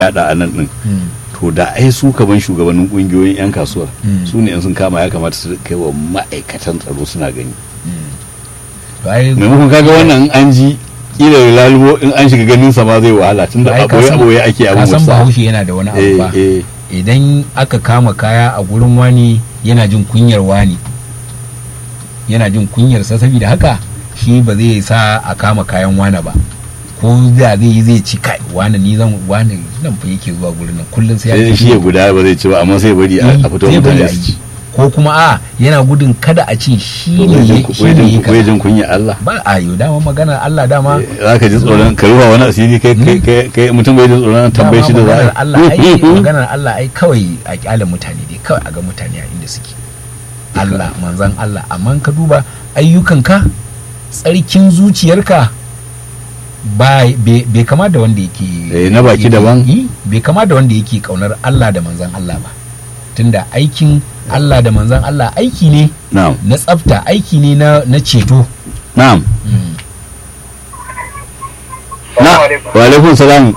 yada a nan din Mm. to da ai su kaman shugabannin kungiyoyin yan kasuwar Mm. su ne in sun kama ya kamata su kai wa ma'aikatan tsaro suna gani to ai maimakon kaga wannan in an ji kila lalubo in an shiga ganin sa ma zai wahala tunda ai ka aboye san- aboye ake ka abin san wasa bahaushe yana da wani abu eh ba eh idan aka kama kaya a gurin wani yana jin kunyar wani yana jin kunyar sa saboda haka shi ba zai sa a kama kayan wani ba ko da zai yi zai ci kai wani ni zan wani nan fa yake zuwa gurin nan kullum sai sai ya shi ya guda ba zai ci ba amma sai bari a a fito zai bari mutane a su yi. ci ko kuma a yana gudun kada a ce shi ne ya shi wai ne ya jin wai kaza. jin kunya Allah ba a yi dama magana Allah dama za ka ji tsoron ka ruwa wani asiri kai kai kai kai mutum bai jin tsoron tambaye shi da za maganar a Allah ai maganar Allah ai kawai a kyale mutane dai kawai a ga mutane a inda suke Allah manzan Allah amma ka duba ayyukanka tsarkin zuciyarka ba bai bai kama da wanda yake Eh, na baki yake- daban. yi, bai kama da wanda yake kaunar Allah da manzan Allah ba tunda aikin Allah da manzan Allah aiki ne na'am na tsafta aiki ne na na ceto na'am Mm. na wa alaikum salam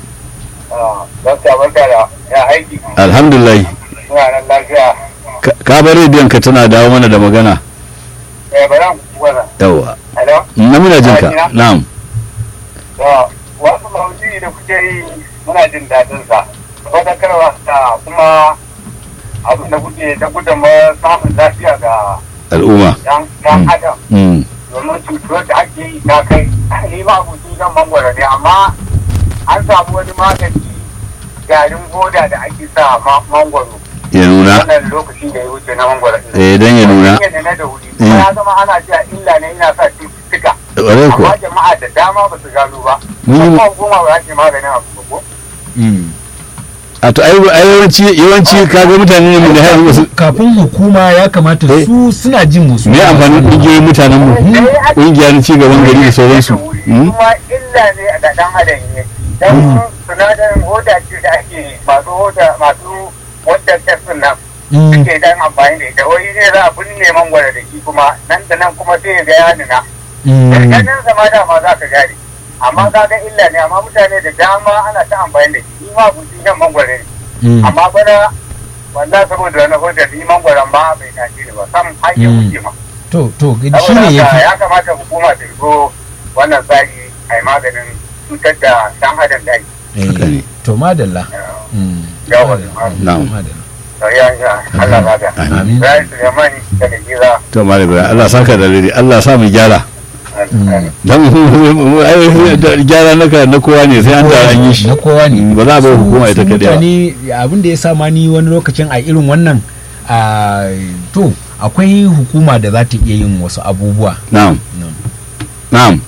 Dokta barka da ya aiki alhamdulillah suna nan lafiya. Ka- ka bar rediyon ka tana dawo mana da magana Eh bara wala. yawa Hello. na muna jin ka na'am To wasu maudu'i da kuke yi muna jin daɗin sa. Fadakarwa da kuma abin da kuke da gudunmawar samun lafiya ga al'umma yan yan Mm. adam. Mm. Domin cutuwar da ake yi ta kai ni ma abuci zan mangwara ne amma an samu wani magani garin goda da ake sa ma- mangwaro. ya nuna Wannan lokaci da ya wuce na mangwaro. ɗin. eh dan ya nuna Hanyar da na da wuri. Kuma ya zama ana cewa illa ne ina sa cututtuka. ƙwarai Amma kuwa jama'a da dama ba su gano ba. Mun yi- Kuma goma ba za ta yi maganin abu ba ko? Mm. a to ai ai yawanci yawanci kaga mutane ne mu da har wasu kafin hukuma ya kamata Eh. su suna jin musu me amfanin kungiyoyin mutanen mu kungiya na ci gaban gari da sauransu Mm. Kuma illa ne a da ɗan adam ne. Dan sinadarin hoda ce da ake masu hoda masu wanda test nan. Mm. Suke dan amfani da ita. Wai ne za a binne mangwara da shi kuma nan da nan kuma sai ya ga ya nuna. Mm. ganin zama dama za ka gane amma ka ga illa ne amma mutane da dama ana ta amfani da shi ma guji shan mangwaro ne Mm. amma bana wanda saboda wani hujjar ni mangwaron ma bai tashi ni ba sam har ya Mm. wuce ma to to shi saboda ne ya haka fi ya kamata hukuma ta zo wannan tsari a yi maganin cutar da dan adam da Haka ne. to madalla Mm. Yawa, na'am. madalla ya ya Allah ba da Amin. Rai Suleiman daga Gira to malam ibrahim Allah saka da liri Allah sa mu gyara dan mu- ai da gyara naka na kowa ne sai an da an yi shi na kowa ne ba za a bar hukuma ita Su kadai ba mutane abin da ya sa ma ni wani lokacin a irin wannan a to akwai hukuma da za ta iya yin wasu abubuwa na'am na'am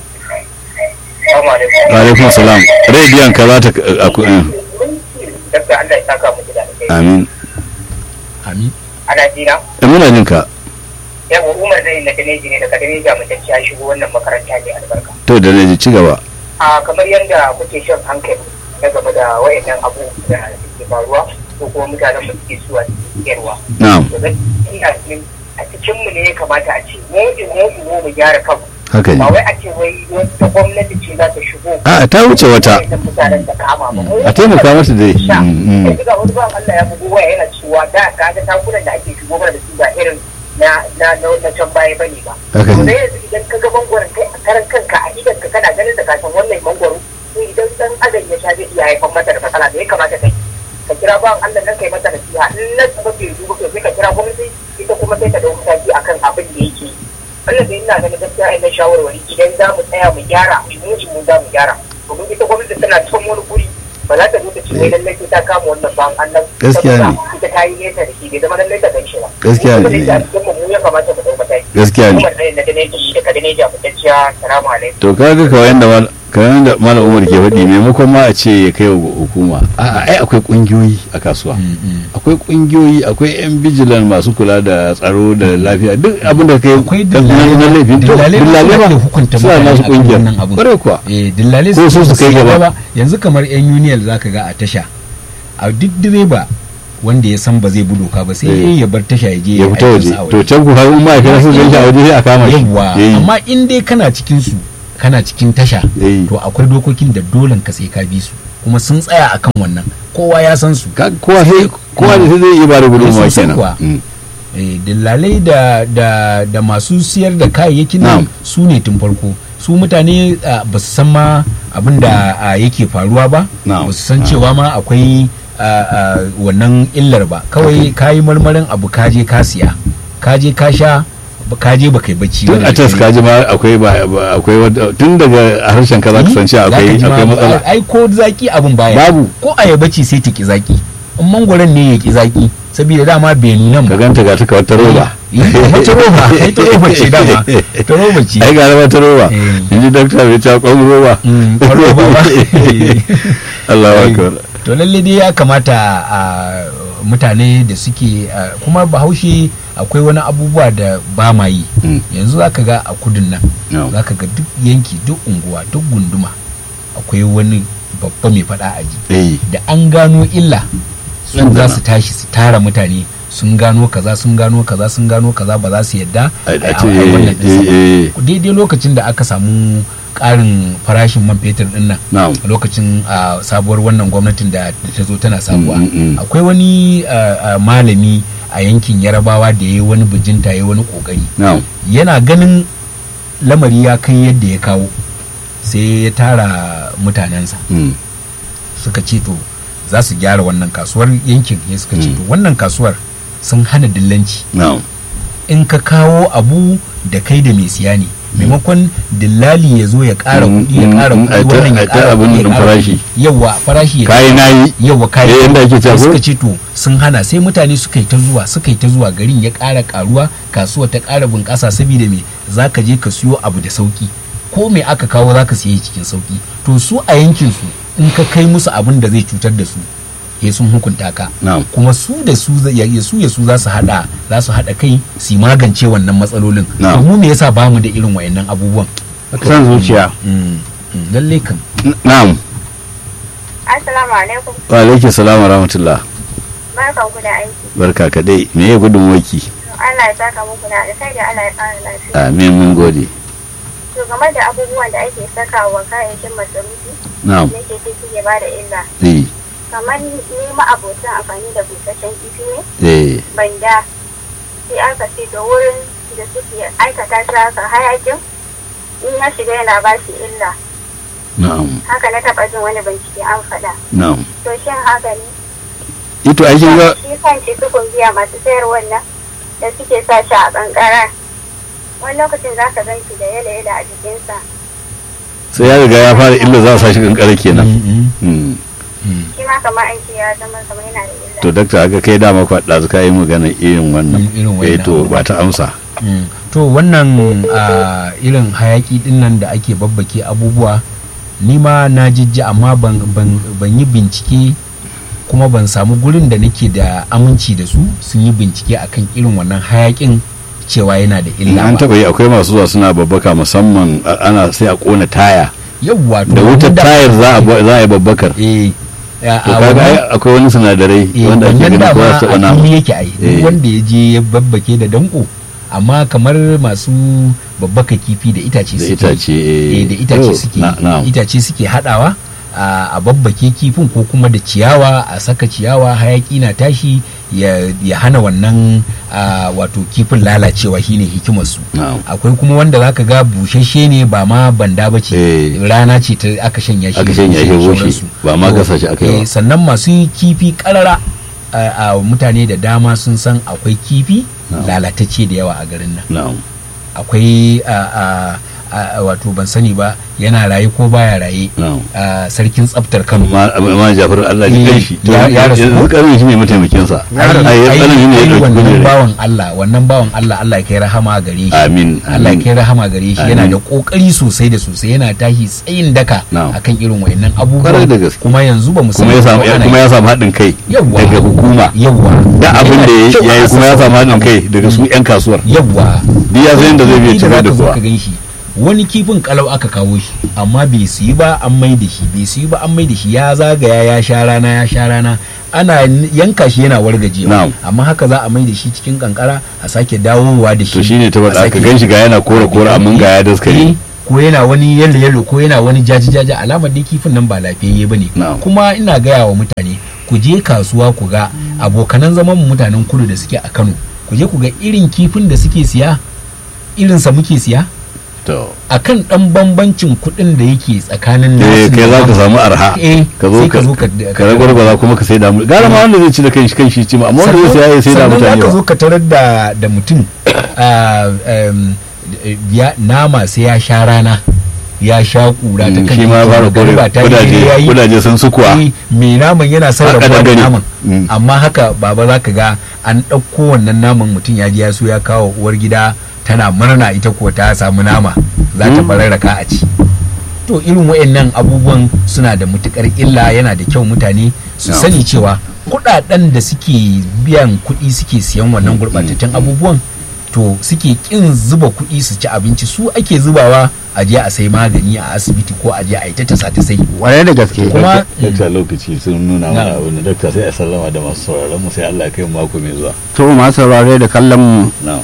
wa alaikum salam rediyon ka za ta a ku- eh, Dakta Allah ya saka muku da alheri. amin amin Ana jina? Eh, muna jin ka Yawa Umar zai na Daneji ne daga Daneji a mutacci ya shigo wannan makaranta ne albarka. to da ne ci gaba A kamar yadda kuke shan hankali na game da wayannan abubuwa da suke faruwa ko kuma mutanen mu suke suwa yarwa. na'am To zan ina cikin a cikin mu ne ya kamata a ce mu in mu in mu mu gyara kanmu. haka Ba ne wai a ce wai wata gwamnati ce za ta shigo. a ta wuce wata wayannan mutanen ta kama ba. Mu a taimaka mata dai sha. Mm, mm. Yanzu ga wani ban Allah ya bugu waya yana cewa da ka ga takunan da ake shigo mana da su ba irin na na na na can baya bane ba. haka To ne dai yanzu idan ka ga mangwaron kai a karan kanka a idan ka kana ganin da kasan wannan mangwaro to idan dan adam ya sha zai iya haifar mata da matsala da ya kamata kai ka kira bawan Allah nan kai mata nasiha in na ba bai duba kai sai ka kira gwamnati ita kuma sai ta dauki mataki akan abin da yake wannan da ina ganin gaskiya ina shawarwari idan za mu tsaya mu gyara mu mu za mu gyara domin ita gwamnati tana can wani guri ba za ta zo ta ce wai lallai sai ta kama wannan bawan Allah Gaskiya ne. saboda ita ta yi nesa da shi bai zama lallai ta gan shi ba Gaskiya ne. Kuma da ita a cikin mu ya kamata mu ɗau mataki gaskiya ne Umar ɗaya na Daneji da Kadineji a fitacciya salamu alaikum. to kaga kawai yanda mal kamar da malam umar ke faɗi maimakon ma a ce ya kai wa hukuma a'a ai akwai kungiyoyi a kasuwa Mm, mm. akwai kungiyoyi akwai yan bijilan masu kula da tsaro da lafiya duk abin da kai akwai na na laifin to dillalai dillalai ma ba ake hukunta suna mutane nasu akan kungiyar wannan abun. kwarai kuwa eh dillale Ko su su kai gaba. yanzu kamar yan uniyal zaka ga a tasha a duk direba wanda ya san ba zai bi doka ba sai Eh. dai ya bar tasha ya je ya fita waje aikinsa a to can ku har in ma'aikata sun gan shi a waje sai a kama shi yawwa Eh, amma in dai kana cikin su kana cikin tasha eh, to akwai dokokin da dolen ka sai ka bi su kuma sun tsaya akan wannan kowa ya san su Ka- kowa sai kowa da sai zai iya ba da gudunmawa Sosai kenan kuwa. Mm. Eh, dillalai da, da, da masu siyar da kayayyakin nan Na'am. su ne tun farko su mutane ah, ba su san ma abin da ah, yake faruwa ba Na'am. ba su san cewa ma akwai ah, ah, wannan illar ba kawai ka yi marmarin abu kaje ka siya kaje ka sha ba- kaje ba kai bacci tun ba a da tas dare. kaji ma akwai ba ba- akwai wadda- tun daga harshen ka za ka san cewa Za ka akwai ji ma akwai ba- matsala ai ko zaki abin baya Babu. ko ayaba ce sai ta ki zaki in mangwaron ne ya ki zaki saboda dama bai nuna ka ba ganta ga ta kawar ta roba Eh, kamar ta roba ai ta roba ce dama ta roba ce ai ga raba ta roba Eh. in ji dakta bai ta kwan roba Mm, kwan roba ba. Allah wa akbar to lalle dai ya kamata a mutane da suke a, kuma bahaushe akwai wani abubuwa da ba ma yi Mm. yanzu zaka ga a kudin nan No. zaka ga duk yanki duk unguwa duk gunduma akwai wani babba mai fada aji eh da an gano illa su Nan da za nan. su tashi su tara mutane sun gano kaza sun gano kaza sun gano kaza ba za su yadda a a- a ce a- a wannan ɗinsa ba. eh eh daidai lokacin da aka samu ƙarin farashin man fetur din nan na'am a lokacin a sabuwar wannan gwamnatin da da ta zo tana sabuwa Mm, mm, mm. akwai wani a, a, malami a yankin yarabawa da ya yi wani bijinta ya yi wani kokari na'am yana ganin lamari ya kai yadda ya kawo sai ya tara mutanensa Mm. suka ce to za su gyara wannan kasuwar yankin ya suka ce Mm. to wannan kasuwar sun hana dillanci na'am in ka kawo abu da kai da mai siya ne maimakon dillali ya zo ya ƙara Mm, kuɗi ya mm, ƙara mm, kuɗi ai ta- wannan ya ai ta ƙara abin kuɗi ya ɗin ƙara farashi. kuɗi. yawa farashi ya kayi nayi yawa kayi Eh, yanda ake cewa sai ko? suka ce to sun hana sai mutane suka yi ta zuwa suka yi ta zuwa garin ya ƙara ƙaruwa kasuwa ta ƙara bunƙasa saboda me za ka je ka siyo abu da sauki ko me aka kawo za ka siye cikin sauki to su a yankin su in ka kai musu abin da zai cutar da su ya sun hukunta ka na'am kuma su da su za- ya ya su ya su za su hada za su hada kai su magance wannan matsalolin Na'am. to mu me yasa bamu da irin wayannan abubuwan san zuciya Mm, mm, lalle kan na'am Assalamu alaikum. wa alaikum salam wa rahmatullah Barkan ku da aiki. barka ka dai me ya gudun waki Allah ya saka muku da alkhairi Allah ya ƙara lafiya. amin mun gode To game da abubuwan da ake sakawa kayayyakin masarufi na'am ne ke suke ba da illa. eh Kamar ni ma'abocin amfani da busasshen kifi ne eh banda sai aka ce da wurin da suke aikata shi haka hayakin in ya shiga yana ba shi illa. na'am Haka na taɓa jin wani bincike an faɗa. na'am To shin haka ne? ito ai kin ga shi kan shi sukun biya masu sayar wannan da suke sa shi a kankara wani lokacin za ka gan shi da yala yala a jikinsa sai ya riga ya fara illa za a sa shi kankare kenan Mm, Mm. mm, shi ma kamar an ce ya zama kamar yana da illa to dakta aka kai dama kwa ɗazu ka yi magana irin wannan Mm, irin eh wannan to abu. ba ta amsa mm. to wannan ah, irin hayaki din nan da ake babbake abubuwa ni ma na jijji amma ban, ban, ban yi bincike kuma ban samu gurin da nake da aminci da su sun yi bincike akan irin wannan hayakin cewa yana da in illa an ba taba yi akwai masu zuwa suna babbaka musamman a- ana sai a kona taya yawwa to da wutar wanda- tayar za a ba- za a yi babbakar eh a- to a kaga wannan- ai akwai wani sinadarai eh, wanda ake wannan ganin ko dama za su taɓa a nama fili yake ai Eh. duk wanda ya je ya babbake da danko amma kamar masu babbaka kifi da itace da suke itace eh, eh da itace to, suke na- na'am. itace suke hadawa a a babbake kifin ko kuma da ciyawa a saka ciyawa hayaki na tashi ya, ya hana wannan a, wato kifin lalacewa shine hikimar su na'am akwai kuma wanda zaka ga bushashe ne ba ma banda ba ce Eh. rana ce ta aka shanya shi Aka shanya shi da bushe, sauransu. ba ma To, gasa shi aka yi ba. eh, sannan masu kifi karara a a mutane da dama sun san akwai kifi Na'am. lalatacce da yawa a garin nan na'am akwai a, a, a, wato ban sani ba yana raye ko baya raye na'am a sarkin tsaftar kano ma ma Jafar Allah ya Eh, kai shi to ya- ya rasu yanzu ko? karin shi ne mataimakin sa ai ai ai- karin shi ne ya ai dauki wannan gudun bawan Allah wannan bawan Allah Allah ya kai rahama gare shi amin Allah ya amin kai rahama gare shi yana Amin. da kokari sosai da sosai yana tashi tsayin daka Na'am. akan irin wayannan abubuwa Kwarai da gaske. kuma yanzu ba mu kuma ya samu kuma ya samu haɗin kai Yawwa. daga hukuma yawwa da abin da ya Kyau yi a kuma ya samu haɗin kai daga su 'yan kasuwar yawwa duk ya san yadda zai biya Kifi cire da zaka zo kuwa ka gan shi wani kifin kalau aka kawo shi amma bai su yi ba an mai da shi bai su yi ba an mai da shi ya zagaya ya sha rana ya sha rana ana yanka shi yana wargajewa Na'am. amma haka za a mai da shi cikin kankara a sake dawowa da shi to shine ta a faɗa aka sake- gan shi ga yana kore kore amma ga ya daskare Eh, ko yana wani yalo yalo ko yana wani jaji jaji alamar dai kifin nan ba lafiyayye bane Na'am. kuma ina gaya wa mutane ku je kasuwa ku ga abokanan zaman mu mutanen kudu da suke a Kano ku je ku ga irin kifin da suke siya irinsa muke siya to akan dan bambancin kuɗin da yake tsakanin eh nasu kai da za ka namu. samu arha eh ka zo sai ka ka zo ka ka ragwargwaza kuma ka sai da mu gara ma wanda zai ci da kanshi kanshi ci ma amma wanda zai sai ya sai da sannan mutane za ka zo ba ka tarar da da mutum ah, em, ya- nama sai ya sha rana ya sha kura ta Mm, kan shi ma ya fara kore magariba ta yi kudaje ya yi kudaje sun su kuwa Eh, mai naman yana Haka sarrafa da dangane. naman Mm. amma haka baba za ka ga an ɗauko wannan naman mutum ya ji ya so ya kawo uwar gida tana murna ita kuwa ta samu nama za ta Mm. bararraka a ci to irin wayannan abubuwan suna da matukar illa yana da kyau mutane su No. sani cewa kudaden da suke biyan kuɗi suke siyan wannan gurɓatattun abubuwan to suke kin zuba kuɗi su ci abinci su ake zubawa a je a sai magani a asibiti ko a je a yi ta tasa ta sai Kwarai da gaske. Kuma- dakta lokaci sun nuna mana Na. abin da dakta sai a sallama da masu sauraron mu sai Allah ya kai mu mako mai zuwa To masu saurare da kallon mu na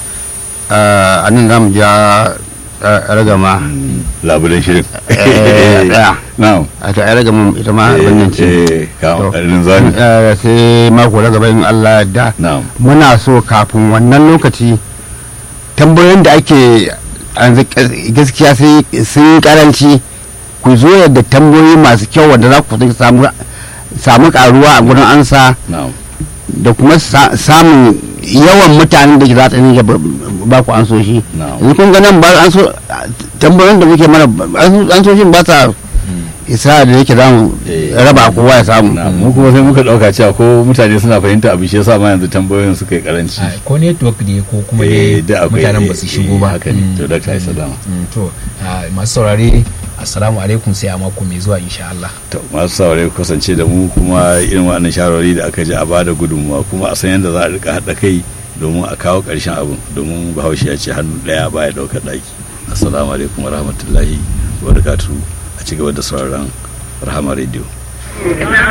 a nan za mu ja eh, ragama. labulen shirin Eh, tsaya. na A ta ragama ita ma abin nan ce. eh kawo To. ƙarfin zami Eh, Sai mako na gaba in Allah da na muna so kafin wannan lokaci tambayoyin da ake yanzu gaskiya sai sun karanci ku zo yadda tambayoyi masu kyau wanda za ku samu samu karuwa a gurin ansa na da kuma sa- samun yawan mutanen da ke za ta dinga ba- ba ku ansoshi na yanzu kun ga nan ba an so tambayoyin da muke mana ansoshin ba sa isa da yake za mu Eh. raba kowa ya samu na mu kuma sai muka dauka cewa ko mutane suna fahimta abu shi yasa ma yanzu tambayoyin suka yi karanci Ah, ko network ne ko kuma Eh, dai da akwai- mutanen ba su eh, shigo ba haka ne. Mm, To, Dr. mm, Salama. mm, to ah, masu saurare assalamu alaikum sai a mako mai zuwa insha Allah to masu saurare ku kasance da mu kuma irin wannan shawarwari da aka ji a bada gudunmuwa kuma a san yadda za a rika haɗa kai domin a kawo ƙarshen abin domin bahaushe ya ce hannu ɗaya baya ɗaukar ɗaki assalamu alaikum wa rahmatullahi wa barakatuhu a ci gaba da sauraron rahama radio